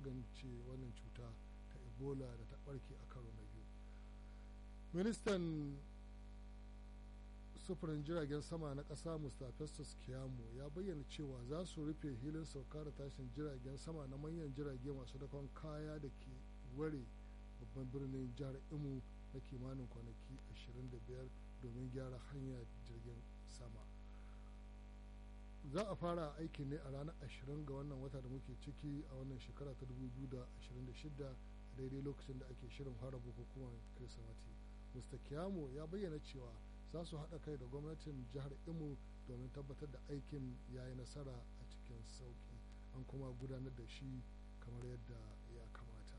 magance wannan cuta ta ebola da ta barke a karo na biyu ministan sufurin jiragen sama na ƙasa mustapha festus kiyamo ya bayyana cewa za su rufe hilin sauka da tashin jiragen sama na manyan jirage masu dakon kaya da ke ware babban birnin jihar imo na kimanin kwanaki 25 domin gyara hanyar jirgin sama za a fara aiki ne a ranar 20 ga wannan wata da muke ciki a wannan shekara ta 2026 daidai lokacin da ake shirin fara bukukuwan kirsimati mr kiyamo ya bayyana cewa za su haɗa kai da gwamnatin jihar imo domin tabbatar da aikin ya yi nasara a cikin sauƙi an kuma gudanar da shi kamar yadda ya kamata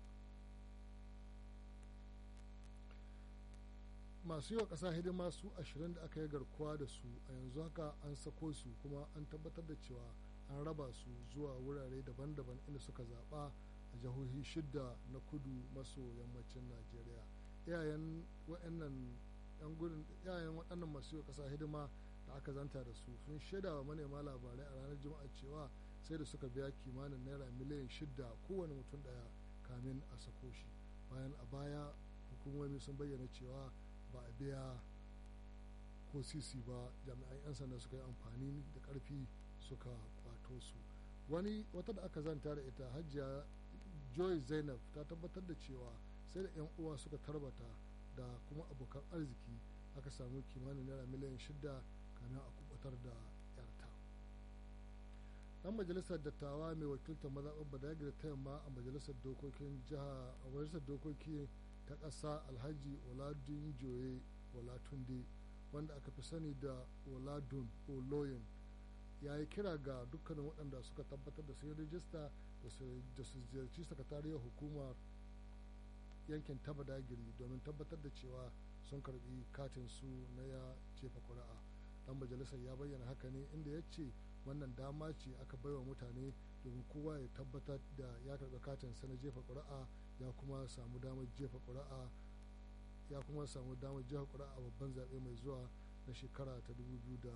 masu yi wa ƙasa hidima su ashirin da aka yi garkuwa da su a yanzu haka an sako su kuma an tabbatar da cewa an raba su zuwa wurare daban-daban inda suka zaɓa a jihohi shidda na kudu maso yammacin najeriya iyayen waɗannan yan gudun iyayen waɗannan masu yi ƙasa hidima da aka zanta da su sun shaida wa manema labarai a ranar juma'a cewa sai da suka biya kimanin naira miliyan shidda kowane mutum ɗaya kamin a sako shi bayan a baya hukumomi sun bayyana cewa ba a biya ko sisi ba jami'an 'yan sanda suka yi amfani da ƙarfi suka kwato su wani wata da aka zanta da ita hajiya joy zainab ta tabbatar da cewa sai da 'yan uwa suka tarbata da kuma abokan arziki aka samu kimanin naira miliyan shida kamin a kubutar da yarta dan majalisar dattawa mai wakiltar mazaɓar badagir ta yamma a majalisar dokokin jiha a majalisar dokoki ta ƙasa alhaji oladun joye olatunde wanda aka fi sani da oladun oloyin ya yi kira ga dukkanin waɗanda suka tabbatar da sun yi rijista da su ziyarci sakatariyar hukumar yankin taba dagiri domin tabbatar da cewa sun karbi katin su na ya jefa kuri'a dan majalisar ya bayyana haka ne inda ya ce wannan dama ce aka baiwa mutane domin kowa ya tabbatar da ya karbi katin sa na jefa kuri'a ya kuma samu damar jefa kuri'a ya kuma samu damar jefa kuri'a a babban zaɓe mai zuwa na shekara ta 2027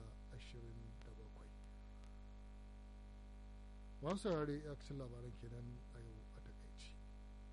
masu saurare ya labaran kenan a yau